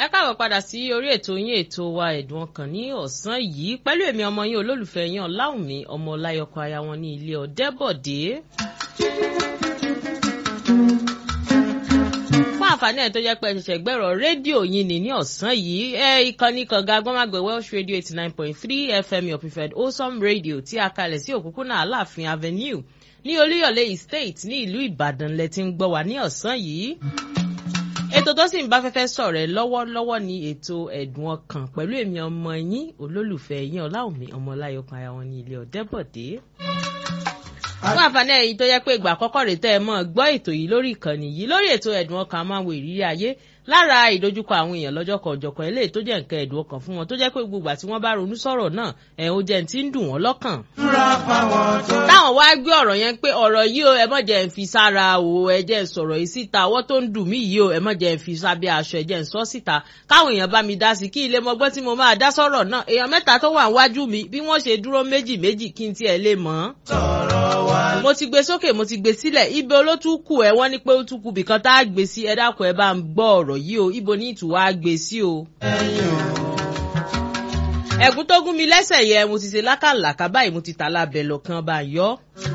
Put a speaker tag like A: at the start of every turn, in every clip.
A: káàbọ̀ padà sí orí ètò yín ètò wa ẹ̀dùn ọkàn ní ọ̀sán yìí pẹ̀lú èmi ọmọ yín olólùfẹ́ yín ọ̀làwùnmí ọmọ ọláyọkọ aya wọn ní ilé ọ̀dẹ́bọ̀dé. fún àǹfààní ẹ̀ tó jẹ́ pé ṣẹ̀ṣẹ̀ gbẹ̀rọ rédíò yín ní ní ọ̀sán yìí ẹ ìkànnì kànga gbọ́nmágbẹ̀ welsh radio eighty nine point three fm your preferred wholesome radio tí a kalẹ̀ sí òpópónà aláàfin avenue ní olúyọ̀lé estate ní ìlú ìbàdàn lẹ ti ń gbọ́ wá ní ọ̀sán yìí ètò tó sì ń bá fẹ́fẹ́ sọ̀rọ̀ ẹ̀ lọ́wọ́lọ́wọ́ ni ètò ẹ̀dùn ọkàn pẹ̀lú èmi ọmọ yín olólùfẹ́ yín ọláòmí ọmọláyọkan ara wọn ní ilé ọ̀dẹ́bọ̀dé. fún àǹfààní ẹ̀yin tó yẹ pé ìgbà àkọ́kọ́ rèé tẹ́ ẹ mọ́ gbọ́ ètò yìí lórí ìkànnì yìí lórí ètò ẹ̀dùn ọkàn máa ń wo ìrírí ayé lára ìdojúkọ àwọn èèyàn lọ́jọ́ kan ọ̀jọ̀kan eléyìí tó jẹ́ nǹkan ẹ̀dùn ọkàn fún wọn tó jẹ́ pé gbogbo àti wọ́n bá ronú sọ̀rọ̀ náà ẹ̀ ó jẹ́ ti ń dùn wọ́n lọ́kàn. táwọn wá gbé ọ̀rọ̀ yẹn pé ọ̀rọ̀ yìí o ẹ mọ̀ jẹ́ ń fi sára o ẹ jẹ́ ń sọ̀rọ̀ yìí síta ọwọ́ tó ń dùn mí yìí o ẹ mọ̀ jẹ́ ń fi sábẹ́ aṣọ ẹ jẹ́ ń sọ síta káwọn èèyàn bá mi dá sí kí ilé mọgbọ́n tí mo máa dá sọ̀rọ̀ náà èèyàn mẹ́ta tó wà wájú mi bí wọ́n ṣe dúró méjì méjì kí n tiẹ̀ lè mọ̀ mo ti gbé sókè mo ti gbé sílẹ̀ ibi olótùkù ẹ wọ́n ní pé ó túkù bìkan tá a gbé sí ẹ dákun ẹ bá ń gbọ́ ọ̀rọ̀ yìí o ibo ní ìtura gbé sí o. ẹ̀gún tó gún mi lẹ́sẹ̀ yẹ mo ti ṣe lákàlàkà báyìí mo ti tà lábẹ́ lọ́kàn bá yọ.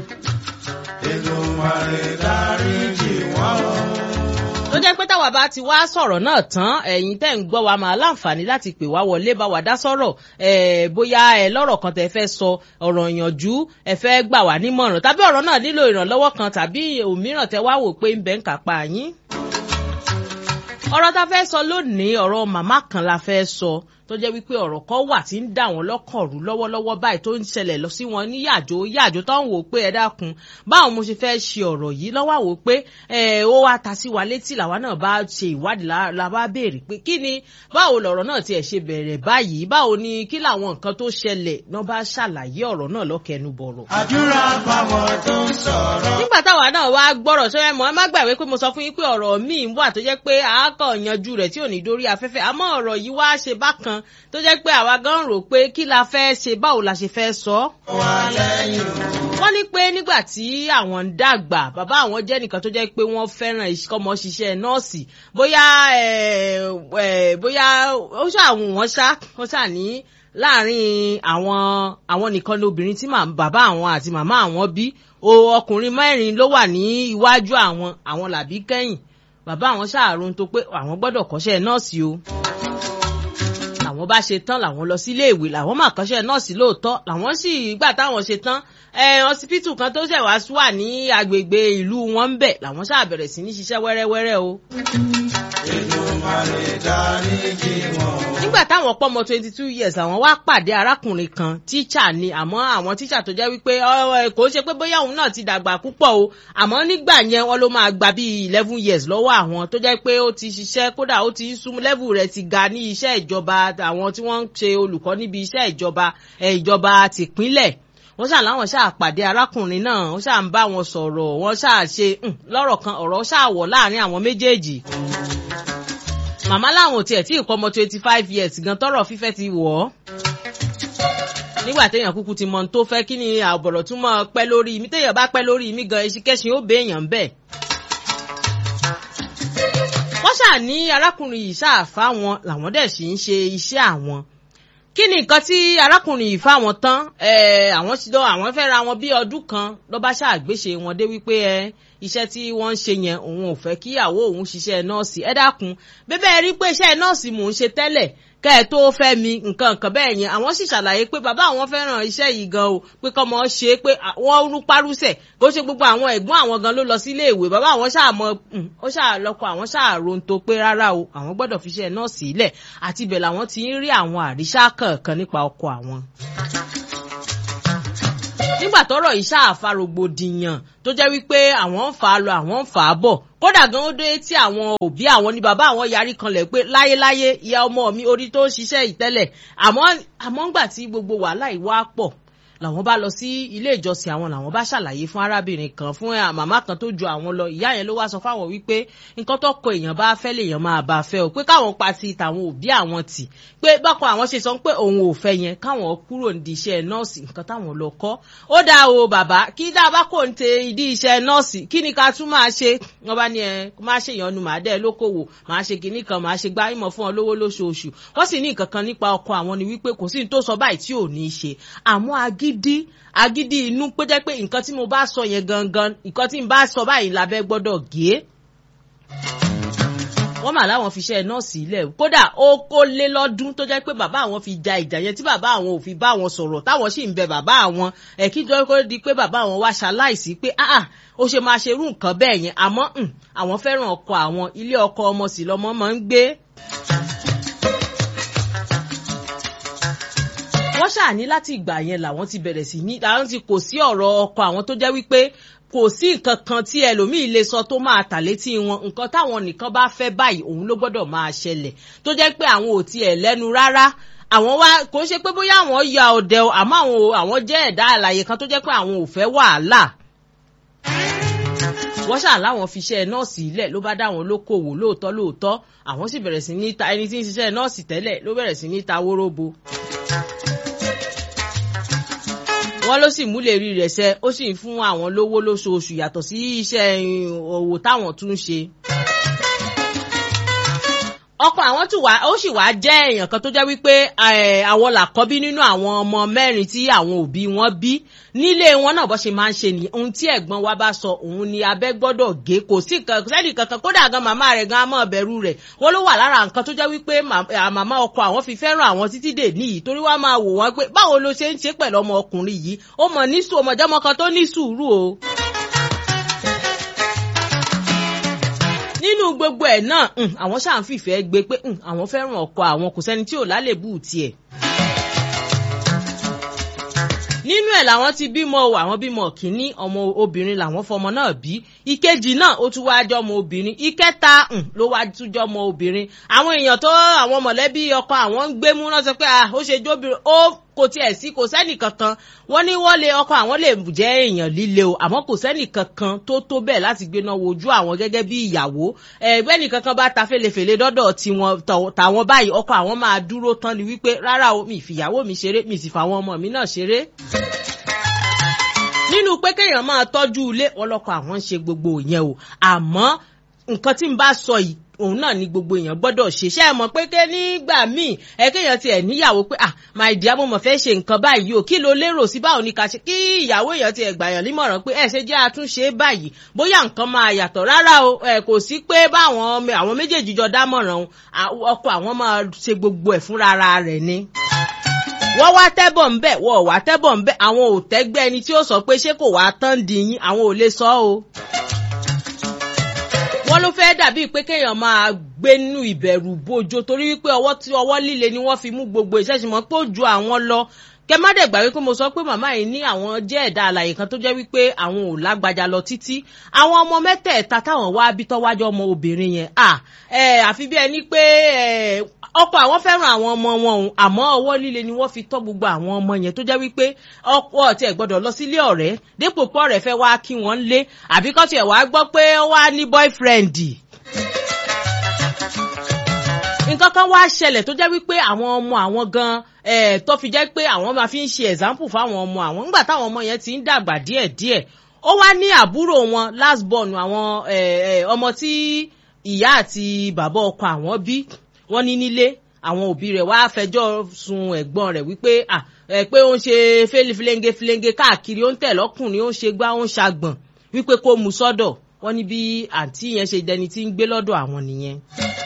B: Èdùmàrè dáríjì wọ́n o.
A: tó jẹ́ pé táwa bá ti wá sọ̀rọ̀ náà tán ẹ̀yin tẹ́ ń gbọ́ wa máa láǹfààní láti pè wá wọlé bá wa dá sọ̀rọ̀ bóyá ẹ lọ́rọ̀ kan tẹ́ fẹ́ sọ ọ̀rọ̀ ìyànjú ẹ fẹ́ gbà wá nímọ̀ràn tàbí ọ̀rọ̀ náà nílò ìrànlọ́wọ́ kan tàbí òmíràn tẹ́ wá wò pé ń bẹ́ ń kápá yín ọ̀rọ̀ tá a fẹ́ sọ lónìí ọ̀rọ̀ màmá kan la fẹ́ sọ tó jẹ́ wípé ọ̀rọ̀ kan wà tí ń dà wọ́n lọ́kàn rú lọ́wọ́lọ́wọ́ báyìí tó ń ṣẹlẹ̀ lọ sí wọn ní yàjò yàjò tó ń wò pé ẹ dákun báwo mo ṣe fẹ́ ṣe ọ̀rọ̀ yìí lọ́wọ́ wò pé ó wá ta sí wa létí làwa náà bá ṣe ìwádìí la bá béèrè pé kí ni báwo lọ̀rọ̀ náà tiẹ̀ ṣe bẹ̀rẹ̀ báyìí báwo ni kí làwọn nǹkan tó ṣẹlẹ̀ náà bá ṣàlàyé ọ̀rọ̀ náà lọ́kẹnu bọ̀rọ̀.
B: Àdúrà fáwọn tó ń sọ̀rọ̀.
A: nígbà táwa náà wá gbọ́rọ̀ sọ́yẹ́ mọ́ ẹ má gbàgbé pé mo sọ fún yín pé ọ̀rọ̀ míì wà tó jẹ́ pé àákọ̀ yanjú rẹ̀ tí ò ní dórí afẹ́fẹ́ àmọ́ ọ̀rọ̀ yìí wá ṣe bákan tó jẹ́ pé àwa gan rò pé kí la fẹ́ ṣe báwo la ṣe fẹ́ sọ.
B: Wà lẹ́yìn
A: wọ́n ní pé nígbà tí àwọn ń dàgbà bàbá àwọn jẹ́ nìkan tó jẹ́ pé wọ́n fẹ́ràn kọ́mọ ṣiṣẹ́ nọ́ọ̀sì bóyá bóyá ó ṣàwọn wọn ṣá wọ́n ṣà ní láàrin àwọn àwọn nìkan lóbìnrin tí bàbá àwọn àti màmá àwọn bí ọkùnrin mẹ́rin ló wà ní iwájú àwọn àwọn làbí kẹ́yìn bàbá àwọn ṣàrùn tó pé àwọn gbọ́dọ̀ kọ́ṣẹ́ nọ́ọ̀sì o làwọn bá ṣe tán làwọn lọ sílé ìwé làwọn máa kọ́ṣẹ́ nọ́ọ̀sì lóòótọ́ làwọn sì gbà táwọn ṣe tán ọsibítù kan tó ṣẹ̀ wá wà ní agbègbè ìlú wọn ń bẹ̀ làwọn ṣáà bẹ̀rẹ̀ sí ní ṣiṣẹ́ wẹ́rẹ́wẹ́rẹ́ o.
B: Èdùmàrè dáríjì wọ́n o.
A: nígbà táwọn pọ́mọ twenty two years àwọn wá pàdé arákùnrin kan tíṣà ni àmọ́ àwọn tíṣà tó jẹ́ wípé kò ṣe pé bóyá òun náà ti dàgbà púpọ̀ o àmọ́ nígbà yẹn wọ́n ló máa gba bíi eleven years lọ́wọ́ àwọn tó jẹ́ pé ó ti ṣiṣẹ́ kódà ó ti ń sún level rẹ̀ ti ga ní iṣẹ́ ìjọba àwọn tí wọ́n ń ṣe olùkọ́ níbi iṣẹ́ ìjọba ìjọba tìpínlẹ̀ wọ́n ṣáà láwọn ṣáà pàdé arákùnrin náà wọ́n ṣáà ń bá wọn sọ̀rọ̀ wọ́n ṣáà ṣe lọ́rọ̀ kan ọ̀rọ̀ ṣáà wọ̀ láàrin àwọn méjèèjì màmá làwọn ò tiẹ̀ tí ìkọ́ ọmọ twenty five years gan tọrọ fífẹ́ ti wọ̀ ọ́ nígbà téèyàn kúkú ti mọ ohun tó fẹ́ kí ni àbọ̀rọ̀ tún mọ́ pẹ́ lórí mi téèyàn bá pẹ́ lórí mi gan eṣinkéṣin ó béèyàn bẹ́ẹ̀. wọ́n ṣáà ní arákùnrin yìí ṣáà fáwọn làwọn dẹ̀ sì ń ṣe iṣẹ́ àwọn kí ni nǹkan tí arákùnrin yìí fáwọn tán àwọn ti lọ àwọn fẹ́ ra wọn bí ọdún kan ló bá ṣàgbéṣe wọn dé wípé ẹ iṣẹ́ tí wọ́n ń ṣe yẹn òun ò fẹ́ kíyàwó òun ṣiṣẹ́ nọ́ọ̀sì ẹ dákun bẹ́bẹ́ rí pé iṣẹ́ nọ́ọ̀sì mò ń ṣe tẹ́lẹ̀ kẹ́ ẹ tó fẹ́ mi nǹkan nǹkan bẹ́ẹ̀ yẹn àwọn sì ṣàlàyé pé bàbá àwọn fẹ́ràn iṣẹ́ yìí gan o pé kọ́mọ ṣe é pé wọ́n rú párúsẹ̀ kó ṣe gbogbo àwọn ẹ̀gbọ́n àwọn gan ló lọ sílé ìwé bàbá àwọn ṣáà mọ ó ṣáà lọ́kọ àwọn ṣáà ronto pé rárá o àwọn gbọ́dọ̀ fi iṣẹ́ nọ́ọ̀sì ilẹ̀ àti ibẹ̀ làwọn ti ń rí àwọn àríṣà kọ̀ọ̀kan nípa ọkọ àwọn nígbà tọ́rọ̀ yìí ṣáàfà rògbòdìyàn tó jẹ́ wípé àwọn ń fà á lọ àwọn ń fà á bọ̀ kódà gan ó dé tí àwọn òbí àwọn ní bàbá àwọn yarí kanlẹ̀ pé láyéláyé ìyá ọmọ mi orí tó ń ṣiṣẹ́ ìtẹ́lẹ̀ àmọ́ àmọ́ ńgbà tí gbogbo wàhálà yìí wá pọ̀ làwọn bá lọ sí ilé ìjọsìn àwọn làwọn bá ṣàlàyé fún arábìnrin kan fún màmá kan tó ju àwọn lọ ìyá yẹn ló wá sọ fáwọn wípé nǹkan tó kọ èèyàn bá fẹ́ lèèyàn máa bá fẹ́ o pé káwọn pa sí tàwọn òbí àwọn tì pé bákan àwọn ṣe sọ pé òun ò fẹ́ yẹn káwọn kúrò ní iṣẹ́ nọ́ọ̀sì nǹkan táwọn lọ kọ́ ó dá o bàbá kí dá bá kò ń te ìdí iṣẹ́ nọ́ọ̀sì kí ni ká tún máa ṣe wọ́n bá ní ẹ má ṣe ìyọnu màá dẹ́ lókòwò màá ṣe kinní kan màá ṣe gbá ìmọ̀ fún ọ lówó lóṣooṣù wọ́n sì ní nǹkan kan nípa ọkọ àwọn ni wípé kò sí ní tó sọ báyìí tí ò ní í ṣe àmọ́ agídí agídí inú pé jẹ́ pé nǹkan tí mo bá sọ yẹn gangan nǹkan tí n bá sọ báyìí lábẹ́ gbọ́dọ̀ gé wọ́n mà láwọn fi ṣe nọ́ọ̀sì ilẹ̀ kódà ó kó lé lọ́dún tó jẹ́ pé bàbá àwọn fi ja ìjà yẹn tí bàbá àwọn ò fi bá àwọn sọ̀rọ̀ táwọn sì ń bẹ bàbá àwọn ẹ̀ kí jọ́ kó di pé bàbá àwọn wá ṣaláìsí pé ah ó ṣe máa ṣerú nǹkan bẹ́ẹ̀ yẹn àmọ́ àwọn fẹ́ràn ọkọ àwọn ilé ọkọ ọmọ sì lọ́mọ máa ń gbé. wọ́n ṣàní láti ìgbà yẹn làwọn ti bẹ̀rẹ̀ sí ní làwọn ti kò sí ọ̀rọ̀ ọkọ àwọn tó jẹ́ wípé kò sí nǹkan kan tí ẹlòmíì lè sọ tó máa tà létí wọn nǹkan táwọn nìkan bá fẹ́ báyìí òun ló gbọ́dọ̀ máa ṣẹlẹ̀ tó jẹ́ pé àwọn ò tiẹ̀ lẹ́nu rárá àwọn wá kò ń ṣe pé bóyá àwọn ya ọdẹ o àmọ́ àwọn àwọn jẹ́ ẹ̀dá àlàyé kan tó jẹ́ pé àwọn ò fẹ́ wàhálà wọ́n ṣáà láwọn fi iṣẹ́ nọ́ọ̀sì ilẹ̀ ló bá dá wọn lókòwò lóòótọ́ lóòótọ́ àwọn sì bẹ̀rẹ̀ sí ní ta ẹni tí ń ṣiṣẹ́ nọ́ọ̀sì tẹ́lẹ̀ ló bẹ̀rẹ̀ sí ní ta wóróbo wọ́n ló sì múlẹ̀ rí rẹ̀ ṣẹ́ ó sì ń fún àwọn lówó lóṣooṣù yàtọ̀ sí iṣẹ́ òwò táwọn tún ń ṣe. ọkọ àwọn tún wá ó sì wá jẹ́ èèyàn kan tó jẹ́ wípé àwọn làkọ́bí nínú àwọn ọmọ mẹ́rin tí àwọn òbí wọn bí nílé wọn náà bó ṣe máa ń ṣe ní ohun tí ẹ̀gbọ́n wa bá sọ òun ni abẹ́ gbọ́dọ̀ gé kò sí sẹ́ni kankan kódà gan màmá rẹ̀ gan amọ̀ bẹ̀rù rẹ̀ wọ́n ló wà lára nǹkan tó jẹ́ wípé màmá ọkọ àwọn fi fẹ́ràn àwọn títí dè níyì torí wọ́n máa wò wọ́n pé báwo ló ṣe ń ṣe pẹ̀lú ọmọ ọkùnrin yìí ó mọ̀ ní sùn ọmọdéọmọ kan tó ní sùúrù o. nínú gbogbo ẹ̀ náà àwọn ṣáà ń fìfẹ́ gbé pé àwọn fẹ́ràn ọkọ àwọn kò sẹ́ni tí ò lálébù tiẹ̀ nínú ẹ̀ làwọn ti bímọ o àwọn bímọ kínní ọmọ obìnrin làwọn fọmọ náà bí ìkejì náà ó tún wá jọmọ obìnrin ìkẹta ló wá tún jọmọ obìnrin àwọn èèyàn tó àwọn mọ̀lẹ́bí ọkọ àwọn ń gbé mú náà sọ pé ó ṣe jóbìnrin ó kò tiẹ̀ sí kò sẹ́nì kankan wọ́n ní wọ́n lé ọkọ àwọn lè jẹ́ èèyàn líle o àmọ́ kò sẹ́nì kankan tó tó bẹ́ẹ̀ láti gbéná wojú àwọn gẹ́gẹ́ bí ìyàwó ẹgbẹ́ nìkan kan bá ta fèlèfèlè dọ́dọ̀ tiwọn tàwọn báyìí ọkọ àwọn máa dúró tán ni wípé rárá o mi ìfìyàwó mi ṣeré mi sì fàwọn ọmọ mi náà ṣeré nínú pé kéèyàn máa tọ́jú ilé ọlọ́kọ̀ àwọn ń ṣe gbogbo yẹn o àmọ́ nǹkan tí n bá sọ yìí òun náà ni gbogbo èèyàn gbọ́dọ̀ ṣe ṣe é mọ̀ pé ké nígbà míì ẹ kéèyàn tiẹ̀ níyàwó pé ah my dear mo mọ̀ fẹ́ ṣe nǹkan báyìí o kí ló lérò sí báwo ni ká ṣe kí ìyàwó èèyàn tiẹ̀ gbàyàn nímọ̀ràn pé ẹ ṣe jẹ́ àtúnṣe báyìí bóyá nǹkan máa yàtọ̀ rárá o ẹ kò sí pé báwọn àwọn méjèèjì jọ dámọ̀ràn ọkọ àwọn máa ṣe gbogbo ẹ̀ fúnra rẹ̀ ni wọ́n wá tẹ́bọ̀ ń bẹ̀ wọ́n wá tẹ́bọ̀ ń bẹ̀ àwọn ò tẹ́gbẹ́ ẹni tí ó sọ pé ṣé kò wá tán di yín àwọn ò lè sọ o. wọ́n ló fẹ́ dàbí pé kéèyàn máa gbé nínú ìbẹ̀rù bójó torí wípé ọwọ́ tí ọwọ́ líle ni wọ́n fi mú gbogbo ìṣẹ́sìmọ́ pé ó ju àwọn lọ kẹ má dẹ̀ gbà wípé mo sọ pé màmá yìí ní àwọn jẹ́ ẹ̀dá àlàyé kan tó jẹ́ wípé àwọn ò lágbájá lọ títí àwọn ọmọ mẹ́tẹ̀ẹ̀ta táwọn wá bí tọ́wájọ́ ọmọ obìnrin yẹn à ẹ àfi bí ẹni pé ọkọ àwọn fẹ́ràn àwọn ọmọ wọn òun àmọ́ ọwọ́ líle ni wọ́n fi tọ́ gbogbo àwọn ọmọ yẹn tó jẹ́ wípé ọkọ ọ̀tí ẹ̀ gbọ́dọ̀ lọ sílé ọ̀rẹ́ dépò pọ̀ rẹ̀ fẹ́ wá kí wọ́n lé àbí kọ́ tiẹ̀ wá gbọ́ pé ó wá ní boyfriend nǹkan kan wá ṣẹlẹ̀ tó jẹ́ wípé àwọn ọmọ àwọn gan eh, tó fi jẹ́ pé àwọn máa fi ń ṣe example fáwọn ọmọ àwọn nígbà táwọn ọmọ yẹn ti ń dàgbà díẹ̀díẹ̀ ó wá ní àbúrò wọn last born àwọn ọmọ tí ìyá àti bàbá ọkọ àwọn bí wọ́n ní nílé àwọn òbí rẹ̀ wá fẹjọ́ sun ẹ̀gbọ́n rẹ̀ wípé à ẹ pé ó ń ṣe fílenge fílenge káàkiri ó ń tẹ̀ lọ́kùnrin ó ń ṣe gbá ó ń ṣàgbọ̀n wípé kó mu sọ́dọ̀ wọ́n ní bí àǹtí yẹn ṣe dẹni tí ń gbé lọ́dọ̀ àwọn nìyẹn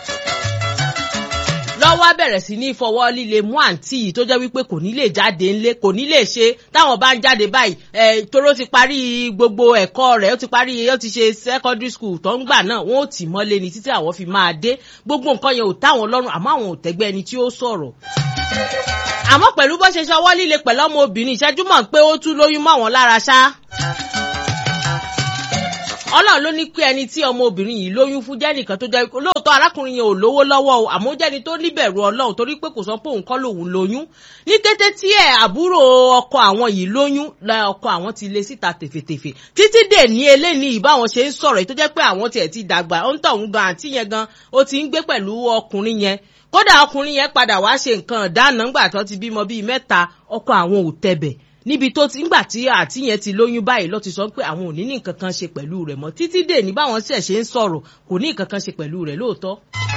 A: lọ́wọ́ bẹ̀rẹ̀ sí ní ìfọwọ́ líle mú àǹtí yìí tó jẹ́ wípé kò ní lè jáde ńlé kò ní lè ṣe táwọn bá ń jáde báyìí ẹ̀ toró ti parí gbogbo ẹ̀kọ́ rẹ̀ ó ti parí ó ti ṣe secondary school tó ń gbà náà wọ́n ò tì mọ́lé ni títí àwọn fi máa dé gbogbo nǹkan yẹn ò táwọn lọ́rùn àmọ́ àwọn ò tẹ́gbẹ́ ẹni tí ó sọ̀rọ̀ àmọ́ pẹ̀lú bó ṣe ṣọwọ́ líle pẹ̀lú ọmọ obìnrin ìṣẹ́jú mọ̀ pé ó tún lóyún mọ́ àwọn lára ṣá ọlọ́run ló ní pé ẹni tí ọmọbìnrin yìí lóyún fún jẹ́ nìkan tó jẹ́ lóòótọ́ arákùnrin yẹn ò lówó lọ́wọ́ o àmọ́ ó jẹ́ni tó níbẹ̀rù ọlọ́run torí pé kò sọ pé òun kọ́ lòun lóyún ní kété tí ẹ̀ àbúrò ọkọ àwọn yìí lóyún la ọkọ àwọn ti lé síta tèfètèfè títí dè ní eléyìí ìbáwọn ṣe ń sọ̀rọ̀ tó jẹ́ pé àwọn tiẹ̀ ti dàgbà ó ń tọ̀ ń gan àǹtí yẹn gan ó ti ń gbé pẹ̀lú ọkùnrin yẹn kódà ọkùnrin yẹn padà wá ṣe nǹkan ìdáná ńgbà tó ti bímọ bíi mẹ́ta ọkọ àwọn ò tẹ̀bẹ̀ níbi tó ti ńgbà tí àti yẹn ti lóyún báyìí ló ti sọ pé àwọn ò ní ní nǹkan kan ṣe pẹ̀lú rẹ̀ mọ́ títí dè ní báwọn ṣẹ̀ ṣe ń sọ̀rọ̀ kò ní nǹkan kan ṣe pẹ̀lú rẹ̀ lóòótọ́.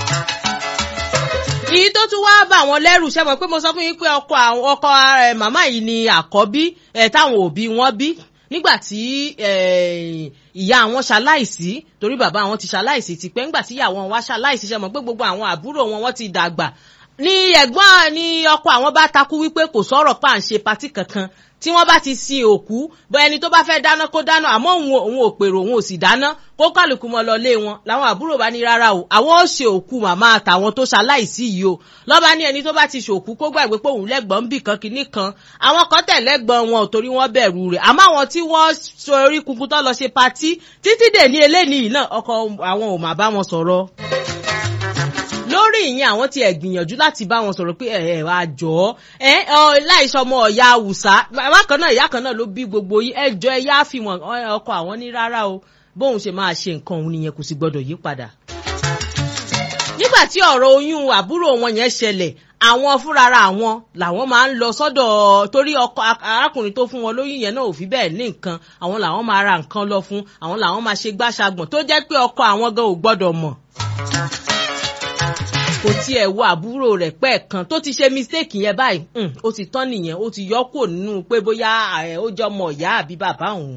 A: èyí tó tún wá bá àwọn lẹ́rù ṣe mọ̀ pé mo sọ fún yín pé ọkọ ọkọ màmá yìí ni àkọ́bí táwọn òbí wọn bí nígbà tí ìyá àwọn ṣaláìsí torí bàbá àwọn ti ṣaláìsí ti pẹ́ nígbà tí ìyá wọn wá ṣaláìsí ṣe mọ̀ pé gbogbo àwọn àbúrò wọn wọ́n ti dàgbà ní ẹ̀gbọ́n ní ọkọ àwọn bá takú wípé kò sọ̀rọ̀ pa à ń ṣe patí kankan tí wọ́n bá ti sin òkú bọ ẹni tó bá fẹ́ dáná kó dáná àmọ́ òun òun ò pèrò òun ò sì dáná kó kálukú mọ́ lọ lé wọn làwọn àbúrò bá ní rárá o àwọn ó ṣe òkú màmá àtàwọn tó ṣaláìsí yìí o lọ́ba ní ẹni tó bá ti ṣòkú kó gbàgbé pé òun lẹ́gbọ̀n ń bì kan kinní kan àwọn kan tẹ̀ lẹ́gbọ̀n wọn ò torí wọ́n bẹ̀rù rẹ̀ àmọ́ àwọn tí wọ́n so orí kunkun tó lọ ṣe patí títí dè ní eléyìí náà ọkọ àwọn ò má bá wọn sọ̀rọ̀ lórí ìyẹn àwọn ti ẹ̀ gbìyànjú láti bá wọn sọ̀rọ̀ pé ẹ̀ ẹ̀ wá jọ ẹ láìsọmọ ọ̀ya àwùsá bàbá kan náà ìyá kan náà ló bí gbogbo yìí ẹ jọ ẹ yá fi wọn ọkọ àwọn ní rárá o bóun ṣe máa ṣe nǹkan òun nìyẹn kò sì gbọdọ̀ yí padà. nígbà tí ọ̀rọ̀ oyún àbúrò wọn yẹn ṣẹlẹ̀ àwọn fúnrara àwọn làwọn máa ń lọ sọ́dọ̀ torí ọkọ arákùnrin tó fún wọn lóyún yẹn náà ò fi bẹ́ẹ̀ ní nǹkan àwọn làwọn máa ra nǹkan lọ fún àwọn làwọn máa ṣe gbàṣàgbọ̀n tó jẹ́ pé ọkọ àwọn gan ò gbọ́dọ̀ mọ̀ kò tiẹ̀ wo àbúrò rẹ̀ pẹ́ẹ̀kan tó ti ṣe mistake yẹn báyìí ó ti tán nìyẹn ó ti yọ kúrò nínú pé bóyá ó jọ ọmọ ìyá àbí bàbá òun.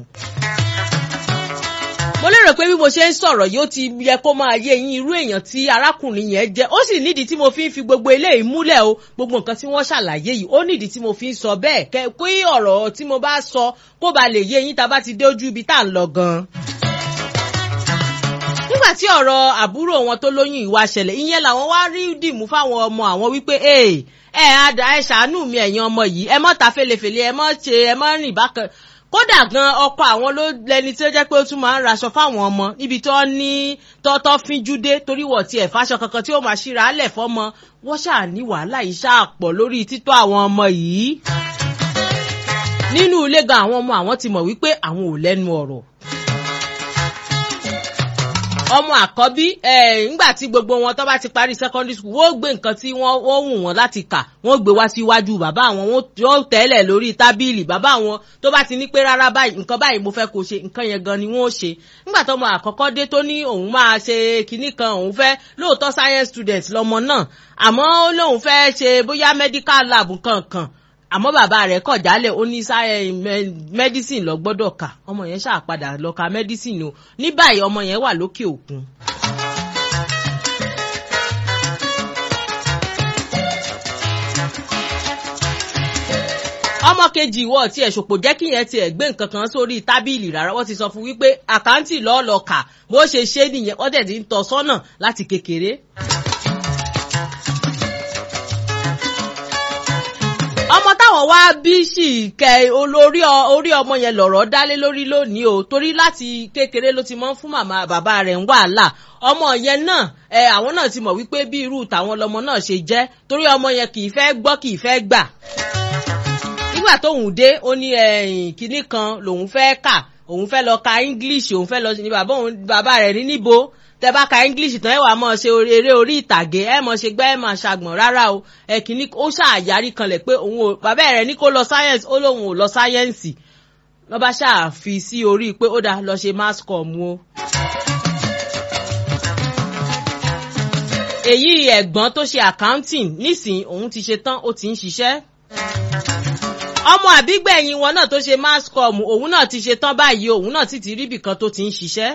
A: mo lérò pé bí mo ṣe ń sọ̀rọ̀ yìí ó ti yẹ kó máa yé yín irú èèyàn tí arákùnrin yẹn jẹ́ ó sì nídìí tí mo fi ń fi gbogbo eléyìí múlẹ̀ o gbogbo nǹkan tí wọ́n ṣàlàyé yìí ó nídìí tí mo fi ń sọ bẹ́ẹ̀ kẹ́ kí ọ̀rọ̀ tí mo bá sọ kó ba lè yé yín tá a bá ti dé ojú ibi tá à ń lọ gan-an nígbà tí ọ̀rọ̀ àbúrò wọn tó lóyún ìwà ṣẹlẹ̀ ìyẹn làwọn wá rí dìmú fáwọn ọmọ àwọn wípé ẹ ẹ àdá ẹ ṣàánú mi ẹ̀yin ọmọ yìí ẹ mọ́ ta felefele ẹ mọ́ ṣe ẹ mọ́ rìn bákan kódà gan ọkọ àwọn ló lẹni tí ó jẹ́ pé ó tún máa ń raṣọ fáwọn ọmọ níbi tó ní tọ́tọ́ fínjúdé torí wọ̀ tiẹ̀ fáṣọ kankan tí ó máa ṣíra álẹ̀ fọ́mọ wọ́n ṣáà ní wàhálà yìí ṣáà pọ̀ lórí títọ́ àwọn ọmọ yìí nínú ilé gan àwọn ọmọ àwọn ti mọ̀ wípé àwọn ò lẹ́nu ọ̀rọ̀ ọmọ àkọ́bí ńgbà tí gbogbo wọn tó bá ti parí secondary school wọ́n gbé nǹkan tí wọ́n wù wọ́n láti kà wọ́n gbé wá síwájú bàbá àwọn wọ́n tẹ́lẹ̀ lórí tábìlì bàbá àwọn tó bá ti ní pé rárá báyìí nǹkan báyìí mo fẹ́ kó ṣe nǹkan yẹn gan ni wọ́n ó ṣe ńgbà tó ọmọ àkọ́kọ́ dé tó ní òun máa ṣe kinní kan òun fẹ́ lóòótọ́ science student lọmọ náà àmọ́ ó lóun fẹ́ ṣe bóyá medical lab kankan àmọ́ bàbá rẹ̀ kọ̀ jálẹ̀ ó ní medicine lọ gbọ́dọ̀ kà ọmọ yẹn ṣáà padà lọ ka medicine o ní báyìí ọmọ yẹn wà lókè òkun. ọmọ kejì ìwọ tí ẹ ṣòpò jẹ́ kí yẹn tiẹ̀ gbé nǹkan kan sórí tábìlì rárá wọ́n ti sọ fún wípé àkáǹtì lọ́ọ́ lọ kà bó ṣe ṣe nìyẹn wọ́n dẹ̀ ti ń tọ́ sọ́nà láti kékeré. ọmọ táwọn wá bí sì kẹ olórí orí ọmọ yẹn lọ̀rọ̀ dálé lórí lónìí o torí láti kékeré ló ti mọ́ fún màmá bàbá rẹ̀ ń wàhálà ọmọ yẹn náà ẹ àwọn náà ti mọ̀ wípé bí irú tàwọn lọmọ náà ṣe jẹ́ torí ọmọ yẹn kì í fẹ́ gbọ́ kì í fẹ́ gbà nígbà tóun dé ó ní kinní kan lòun fẹ́ kà òun fẹ́ lọ ka english òun fẹ́ lọ ní bàbá rẹ̀ ní níbo tẹ bá ka english tán ẹ wàá mọ ṣe eré orí ìtàgé ẹ mọ ṣe gbẹ ẹ mọ ṣàgbọn rárá o ẹ kìíní ó ṣàyàrí kanlẹ̀ pé òun ò bàbá rẹ̀ ní kó lọ science ó lóun ò lọ sáyẹ́ǹsì lọ́ bá ṣàfi sí orí pé ó dáa lọ ṣe mass com o. èyí ẹ̀gbọ́n tó ṣe accounting nísìnyí òun ti ṣe tán ó ti ń ṣiṣẹ́ ọmọ àbígbẹ̀yìn wọn náà tó ṣe mass com òun náà ti ṣe tán báyìí òun náà sì ti rí ibìkan tó ti ń ṣiṣẹ́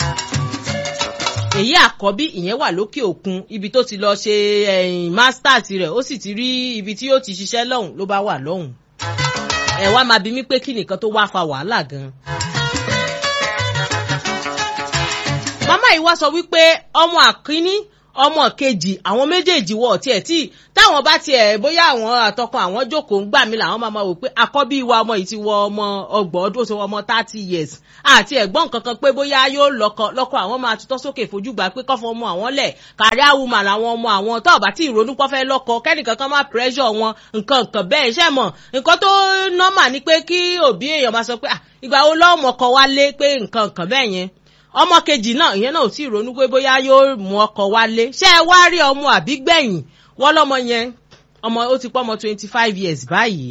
A: èyí àkọ́bí ìyẹn wà lókè òkun ibi tó ti lọ ṣe masters rẹ̀ ó sì ti rí ibi tí ó ti ṣiṣẹ́ lọ́hùn ló bá wà lọ́hùn ẹ wá máa bi mí pé kí nìkan tó wá fa wàhálà gan. màmá yìí wá sọ wípé ọmọ àkíní ọmọ kejì àwọn méjèèjì wọ̀ tiẹ̀ tí táwọn bá tiẹ̀ bóyá àwọn àtọkọ àwọn jókòó ń gbà mí làwọn máa ma wò pé àkọ́bí wa ọmọ yìí ti wọ ọmọ ọgbọ̀n ọdún ó ti wọ ọmọ thirty years àti ẹ̀gbọ́n kankan pé bóyá yóò lọ́kọ lọ́kọ àwọn máa tutọ́ sókè fojú gbà pé kọ́fọ́ ọmọ àwọn lẹ̀ kárí àwùmọ̀ làwọn ọmọ àwọn tó ọ̀bá tí ìrònú pọ́ fẹ́ lọ́kọ kẹ́nìkankan má pressure wọn nǹkan nǹkan bẹ́ẹ̀ ṣẹ́ mọ̀ nǹkan tó normal ni pé kí òbí èèyàn máa sọ pé "Ah, ìgbà wo lọ́mọ kọ wálé pé nǹkan nǹkan bẹ́ẹ̀ yẹn ọmọ kejì náà ìyẹn náà ò tí ì ronú pé bóyá yóò mú ọkọ wálé ṣé ẹ wá rí ọmọ àbí gbẹ̀yìn wọ́n lọ́mọ yẹn ọmọ ó ti pọ́ ọmọ twenty five years báyìí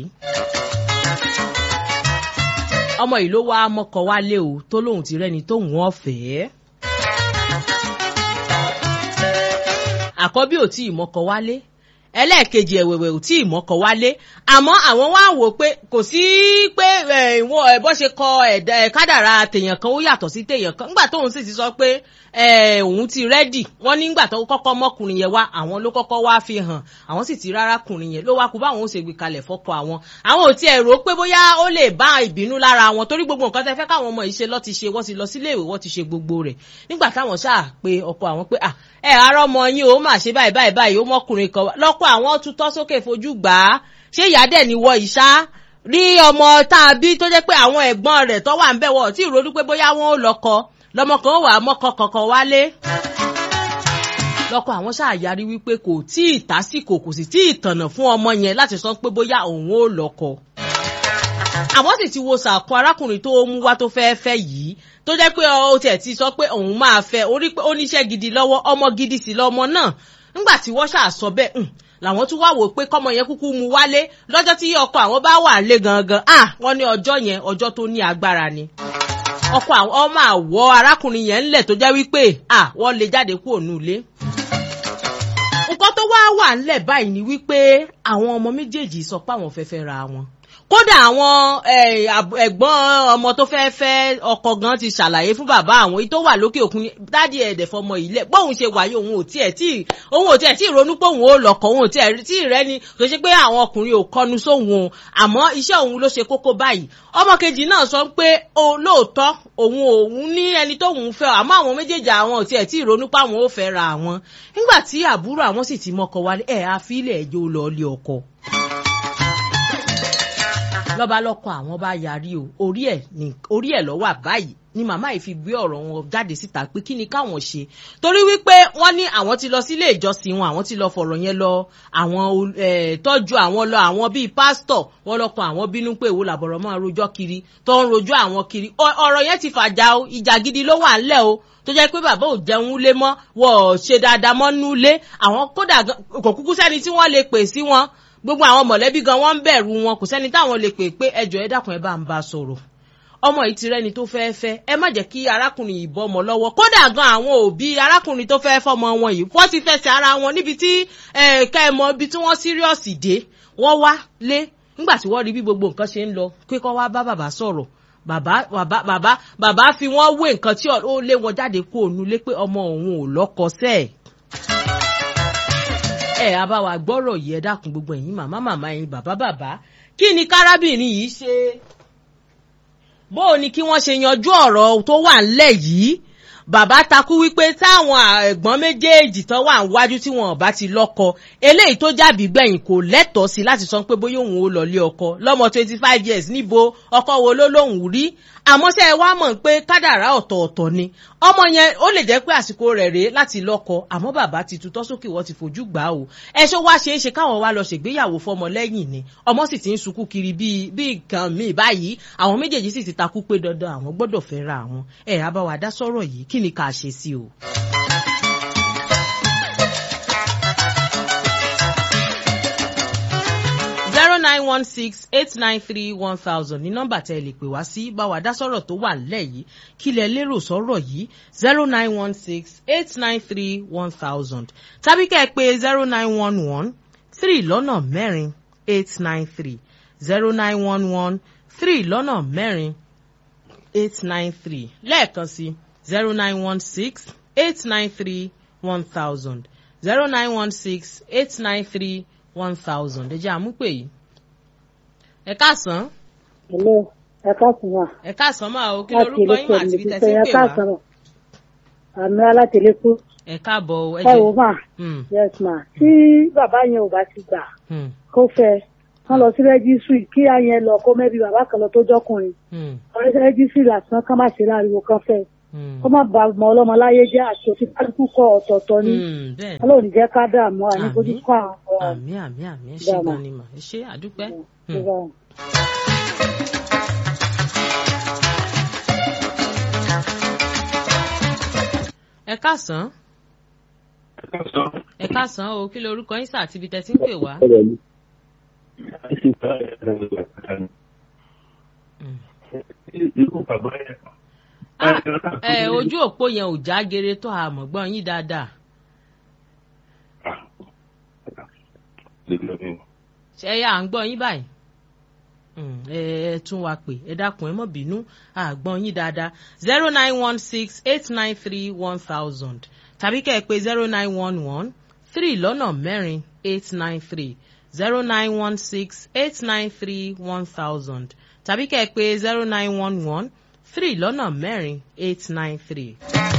A: ọmọ yìí ló wá mọ́kọ wálé o tó lóun ti rẹ́ni tóun ọ̀fẹ́. àkọ́bí ò tí ì mọ́kọ wálé ẹlẹ́ẹ̀kejì ẹ̀wẹ̀wẹ̀ ò tí ì mọ́kọ wálé àmọ́ àwọn wá wò pé kò sí pé ẹ̀, ìwọ̀n ẹ̀, bọ́ ṣe kọ ẹ̀dá ẹ̀, kádàrá tèèyàn kan ó yàtọ̀ sí tèèyàn kan nígbà tóun sì ti sọ pé ẹ̀, òun ti rẹ́dì wọ́n nígbà tó kọ́kọ́ mọ́kùnrin yẹn wá àwọn ló kọ́kọ́ wá fi hàn àwọn sì ti rárá kùnrin yẹn ló wá kú báwọn ó ṣe gbé kalẹ̀ fọ́kọ àwọn àwọn ò tiẹ̀ rò ó pé bóyá ó lè bá ìbínú lára wọn torí gbogbo nǹkan tẹ́ fẹ́ káwọn ọmọ yìí ṣe lọ́ ti ṣe wọ́n ti lọ sílé ìwé wọ́n ti ṣe gbogbo rẹ̀ nígbà táwọn ṣáà pé ọkọ àwọn pé "Ah, ẹ ará ọmọ yín ó mà ṣe báyìí báyìí báyìí ó mọ́kùnrin kan wá." lọ́kọ̀ àwọn tutọ́ sókè fojú gbà á ṣé ìyá dẹ̀ ni wọ ìṣá rí ọmọ tá a bí tó jẹ́ pé àwọn ẹ̀gbọ́n rẹ̀ tó wà ń bẹ̀ wọ̀ tí ìrònú pé bóyá wọn ò lọ́kọ lọ́mọ kan ó wà á mọ́kọ kankan wálé lọ́kọ àwọn ṣáàyarí wípé kò tí ì tásìkò kò sì tí ì tànà fún ọmọ yẹn láti sọ pé bóyá òun ò lọ́kọ àwọn sì ti wo sàkó arákùnrin tó mú wá tó fẹ́ẹ́ fẹ́ yìí tó jẹ́ pé ó tiẹ̀ ti sọ pé òun máa fẹ́ orí pé ó níṣẹ́ gidi lọ́wọ́ ọmọ gidi sí lọ́mọ náà nígbà tí wọ́n ṣàṣọ bẹ́ẹ̀ hùn làwọn tún wá wò pé kọ́mọ yẹn kúkú mu wálé lọ́jọ́ tí ọkọ àwọn bá wà lé gangan ah wọ́n ní ọjọ́ yẹn ọjọ́ tó ní agbára ni ọkọ àwọn ọmọ àwọ arákùnrin yẹn ńlẹ̀ tó jẹ́ wípé ah wọ́n lè jáde kúrò nílé nǹkan tó wá wà ńlẹ̀ báyìí ni wípé àwọn ọmọ méjèèjì sọ pé àwọn fẹ́ fẹ́ ra wọn kódà àwọn eh, àb- ẹ̀gbọ́n ọmọ tó fẹ́ fẹ́ ọkọ gan ti ṣàlàyé fún bàbá àwọn èyí tó wà lókè òkun ní, dádì ẹ̀dẹ̀ fọmọ yìí lẹ̀ bóun ṣe wáyé òun ò tiẹ̀ tí òun ò tiẹ̀ tí ronú pé òun ò lọ́kọ òun ò tiẹ̀ tí rẹ́ ni kò ṣe pé àwọn ọkùnrin ò kọnu sóhun o àmọ́ iṣẹ́ òun ló ṣe kókó báyìí ọmọ kejì náà sọ pé o lóòótọ́ òun òun ní ẹni tóun fẹ́ àmọ́ àwọn méjèèjì àwọn ò tiẹ̀ tí ronú pé àwọn ò fẹ́ ra àwọn nígbà tí àbúrò àwọn sì ti mọ́kọ wálé ẹ̀ àfilẹ̀ ẹjọ́ lọ lé ọkọ lọ́ba lọ́kọ àwọn bá yarí o orí ẹ̀ ní orí ẹ̀ lọ́wọ́ báyìí ni màmá yìí fi gbé ọ̀rọ̀ wọn jáde síta pé kí ni káwọn ṣe torí wípé wọ́n ní àwọn ti lọ sílé ìjọsìn wọn àwọn ti lọ fọ̀rọ̀ yẹn lọ àwọn ol- eh, tọ́jú àwọn lọ àwọn bíi pásítọ̀ wọ́n lọ́kọ àwọn bínú pé èwo làbọ̀rọ̀ máa rojọ́ kiri tó ń rojọ́ àwọn kiri Ọ- ọ̀rọ̀ yẹn ti fàjà o ìjà gidi ló wà ńlẹ̀ o tó jẹ́ pé bàbá ò jẹun lé mọ́ wọ́n ò ṣe dáadáa mọ́ nú lé àwọn kódà gan- kò kúkú sẹ́ni tí wọ́n lè pè sí wọn gbogbo àwọn mọ̀lẹ́bí gan wọ́n ń bẹ̀rù wọn kò sẹ́ni táwọn lè pè pé ẹjọ́ ẹ dákun ẹ bá ń bá a sọ̀rọ̀ ọmọ yìí ti rẹ́ni tó fẹ́ẹ́ fẹ́ ẹ má jẹ́ kí arákùnrin yìí bọ́ ọmọ lọ́wọ́ kódà gan àwọn òbí arákùnrin tó fẹ́ẹ́ fọmọ wọn yìí wọ́n ti fẹsẹ̀ ara wọn níbi tí ká ẹ mọ ibi tí wọ́n síríọ̀sì dé wọ́n wá lé nígbà tí wọ́n rí bí gbogbo nǹkan ṣe ń lọ pé kọ́ wá bá bàbá sọ̀rọ̀ bàbá bàbá bàbá bàbá fi wọ́n wé nǹkan tí ó lé wọn jáde kó òun lé pé ọmọ òun ò lọ́kọ sẹ́ẹ̀ ẹ abáwa gbọ́rọ̀ yìí ẹ dákun gbogbo ẹ̀yin màmá màmá ẹ̀yin bàbá bàbá kí ni kárábìnrin yìí ṣe bó o ní kí wọ́n ṣe yanjú ọ̀rọ̀ tó wà ńlẹ̀ yìí bàbá takú wípé táwọn ẹ̀gbọ́n méjèèjì tán wà níwájú tí wọn ò bá ti lọ́kọ eléyìí tó jàbí gbẹ̀yìn kò lẹ́tọ̀ọ́ sí láti sọ pé bóyá òun ò lọ́lé ọkọ lọ́mọ twenty five years níbo ọkọ wo ló lóun rí àmọ́ ṣé ẹ wá mọ̀ pé kádàrá ọ̀tọ̀ọ̀tọ̀ ni ọmọ yẹn ó lè jẹ́ pé àsìkò rẹ̀ rèé láti lọ́kọ àmọ́ bàbá ti tutọ́ sókè wọ́n ti fojú gbà á o ẹṣọ́ wá ṣeé ṣe káwọn wá lọ ṣègbéyàwó fọmọ lẹ́yìn ni ọmọ sì ti ń sunkún kiri bíi bíi nǹkan míì báyìí àwọn méjèèjì sì ti takú pé dandan àwọn gbọ́dọ̀ fẹ́ ra àwọn ẹ̀ á bá wa dá sọ́rọ̀ yìí kí ni ká ṣe sí o. zero nine one six eight nine three one thousand ní nọ́mbà tẹ́ ẹ lè pè wá sí bá wa dá sọ̀rọ̀ tó wà nílẹ̀ yìí kí lẹ lérò sọ̀rọ̀ yìí zero nine one six eight nine three one thousand tàbí kẹ́ ẹ pé zero nine one one three lọ́nà mẹ́rin eight nine three zero nine one one three lọ́nà mẹ́rin eight nine three lẹ́ẹ̀kan sí zero nine one six eight nine three one thousand zero nine one six eight nine three one thousand ẹ jẹ́ àmúpè yìí. ẹ káàsán.
C: Hello, ẹ káàsán wà.
A: ẹ káàsán máa o kí lorúkọ yín àti ibi tẹ́sí pè wá.
C: àmì alátẹlẹkù
A: ẹ káàbọ̀ o, ẹ
C: ẹ
A: jẹ́
C: wò mà
A: Hmm,
C: yes ma tí bàbá yẹn ò bá ti gbà
A: hmm,
C: kó fẹ́ kán lọ sí rẹ́gísírì kí àyẹn lọ kó mẹ́bí bàbá kan lọ tó jọkùnrin
A: hmm,
C: ọ̀rẹ́ sí rẹ́gísírì lásán kán má ṣe láriwo kan fẹ́
A: hmm.
C: kó má ba ọmọ ọlọ́mọ láyé jẹ́ àti òfin kálukú kọ ọ̀tọ̀ọ̀tọ̀ ni
A: Hmm, bẹ́ẹ̀ ni.
C: ọlọ́run jẹ́ ká dààmú àní
A: Àmín.
C: fojú kọ́ àwọn ọmọ wa.
A: àmì àmì àmì ẹ ṣe
C: Dáàmà.
A: gan ni mà ẹ ṣe àdúpẹ́. Hmm.
C: Ṣé
A: ẹ káàsán ẹ káàsán o kí lorúkọ yín sà àti ibi tẹ́ ti ń pè wá. Hmm. Ah, ẹ ojú òpó yẹn ò já gere tó àmọ̀gbọ́n yín dáadáa ṣe ẹ yà à ń gbọ́ yín báyìí Hmm, ẹ ẹ tún wa pè ẹ dákun ẹ mọ̀ bínú àgbọ̀n yín dáadáa zero nine one six eight nine three one thousand tàbí kẹ́ ẹ pé zero nine one one three lọ́nà mẹ́rin eight nine three zero nine one six eight nine three one thousand tàbí kẹ́ ẹ pé zero nine one one three lọ́nà mẹ́rin eight nine three.